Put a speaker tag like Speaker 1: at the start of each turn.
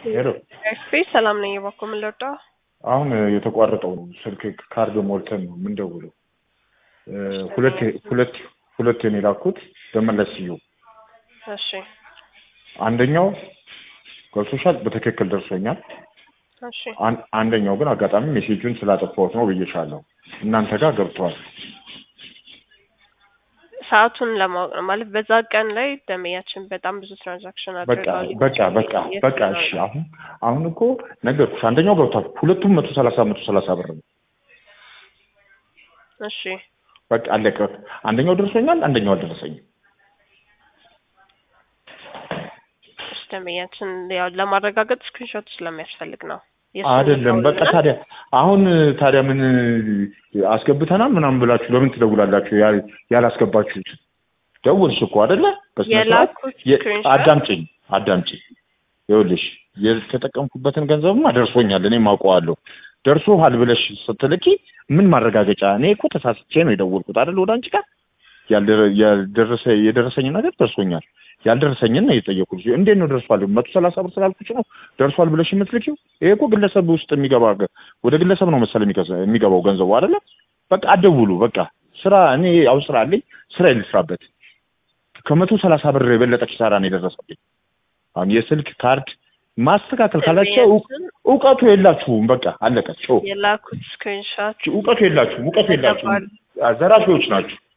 Speaker 1: ሄሎ
Speaker 2: ኤፍፒ ሰላም ነኝ። እባክዎ ምን ልርዳው?
Speaker 1: አሁን የተቋረጠው ስልክ ካርድ ሞልተን ነው የምንደውለው። ሁለት ሁለት ሁለት ነው የላኩት በመለስ ስየው
Speaker 2: እሺ
Speaker 1: አንደኛው ገብቶሻል፣ በትክክል ደርሶኛል።
Speaker 2: እሺ
Speaker 1: አን- አንደኛው ግን አጋጣሚ ሜሴጁን ስላጠፋሁት ነው ብዬሻለሁ። እናንተ ጋር ገብቷል።
Speaker 2: ሰዓቱን ለማወቅ ነው ማለት በዛ ቀን ላይ ደንበኛችን በጣም ብዙ ትራንዛክሽን
Speaker 1: በቃ
Speaker 2: አድርገዋል።
Speaker 1: በቃ በቃ በቃ እሺ። አሁን አሁን እኮ ነገርኩሽ፣ አንደኛው ገብቷል። ሁለቱም መቶ ሰላሳ መቶ ሰላሳ ብር ነው።
Speaker 2: እሺ
Speaker 1: በቃ አለቀ። አንደኛው ደርሶኛል፣ አንደኛው አልደረሰኝም።
Speaker 2: እሺ ደንበኛችን ያው ለማረጋገጥ ስክሪንሾት ስለሚያስፈልግ ነው። የእሱን
Speaker 1: አይደለም በቃ
Speaker 2: ልከውልናል።
Speaker 1: ታዲያ አሁን ታዲያ ምን አስገብተናል ምናምን ብላችሁ ለምን ትደውላላችሁ? ያ- ያላስገባችሁት ደውልሽ እኮ አይደለ? በስነ ስርዓት
Speaker 2: የላኩት
Speaker 1: የ-
Speaker 2: ስክሪንሾት
Speaker 1: አዳምጪኝ አዳምጪኝ። ይኸውልሽ የተጠቀምኩበትን ገንዘብማ ደርሶኛል፣ እኔም አውቀዋለሁ። ደርሶሃል ብለሽ ስትልኪ ምን ማረጋገጫ? እኔ እኮ ተሳስቼ ነው የደወልኩት አይደል ወደ አንቺ ጋር ያልደረ- ያልደረሰ የደረሰኝ ነገር ደርሶኛል። ያልደረሰኝን ነው የጠየኩት። እንዴት ነው ደርሷል? መቶ ሰላሳ ብር ስላልኩሽ ነው ደርሷል ብለሽ የምትልኪው? ይሄ እኮ ግለሰብ ውስጥ የሚገባ ገ- ወደ ግለሰብ ነው መሰል የሚገዛ- የሚገባው ገንዘቡ አይደለ? በቃ አደውሉ። በቃ ስራ እኔ ያው ስራ አለኝ፣ ስራ ልስራበት። ከመቶ ሰላሳ ብር የበለጠ ኪሳራ ነው የደረሰብኝ። አሁን የስልክ ካርድ ማስተካከል ካላቸው እው-
Speaker 2: ደንበኛችን
Speaker 1: እውቀቱ የላችሁም። በቃ አለቀ። ጮ
Speaker 2: የላኩት ስክሪንሾት
Speaker 1: እውቀቱ የላችሁም። እውቀቱ የላችሁም።
Speaker 2: ተገባል።
Speaker 1: ዘራፊዎች ናችሁ።